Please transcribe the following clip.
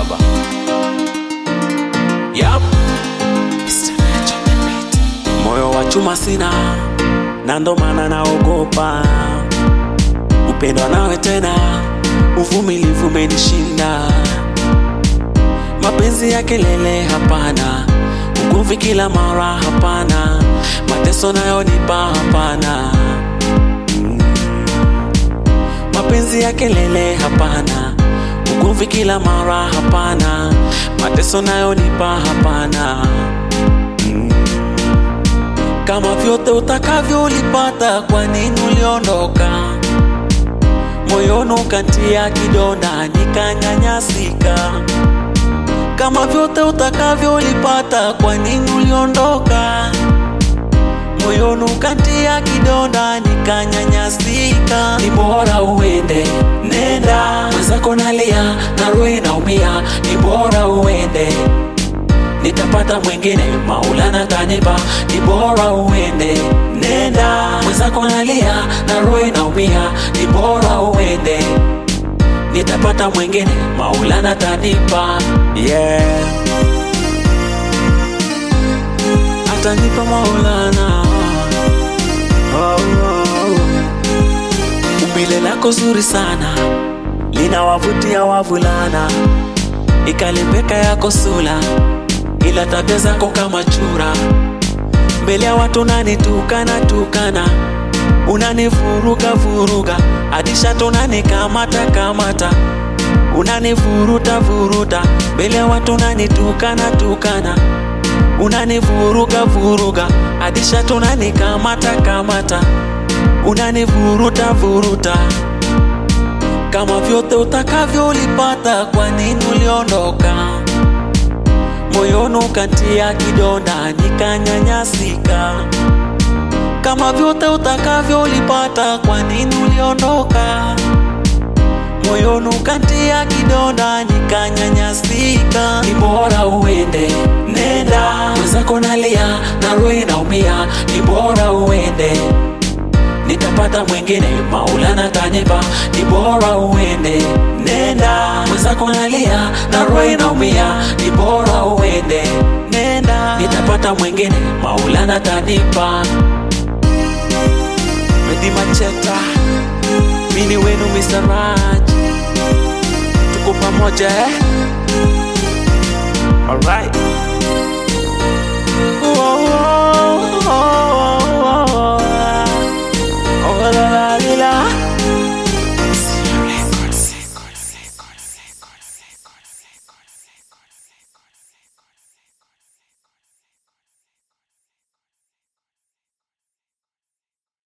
baba yep. moyo wa chuma sina na ndo maana naogopa upendwa nawe tena uvumilivu umenishinda mapenzi ya kelele hapana ugomvi kila mara hapana mateso nayonipa hapana Mm. mapenzi ya kelele hapana ugomvi kila mara hapana mateso nayonipa hapana Mm. kama vyote utakavyo ulipata kwa nini uliondoka moyoni ukatia kidonda nikanyanyasika kama vyote utakavyo ulipata kwa nini uliondoka moyoni ukatia kidonda nikanyanyasika ni bora uende nenda mwenzako nalia na roho inaumia ni bora uende nitapata mwingine maulana kanipa ni bora uende nenda mwenzako nalia na roho inaumia ni bora uende nitapata mwingine maulana tanipa yeah. atanipa maulana oh, oh. umbile lako zuri sana linawavutia wavulana ikalembeka yako sula ila tabia zako kama chura mbele ya watu nanitukana tukana unanivuruga vuruga adishato unanikamata kamata unanivuruta vuruta mbele ya watu unanitukana tukana unanivuruga vuruga adishato unanikamata kamata unanivuruta vuruta kama vyote utakavyo ulipata kwa nini uliondoka moyoni ukatia kidonda nikanyanyasika kama vyote utakavyo ulipata kwa nini uliondoka moyoni ukatia kidonda nikanyanyasika ni bora uende nenda mwenzako nalia na roho inaumia ni bora uende nitapata mwingine maulana tanipa ni bora uende nenda mwenzako nalia na roho inaumia ni bora uende nenda nitapata mwingine maulana tanipa Medi Macheta mini wenu Mr. Raj tuko pamoja eh?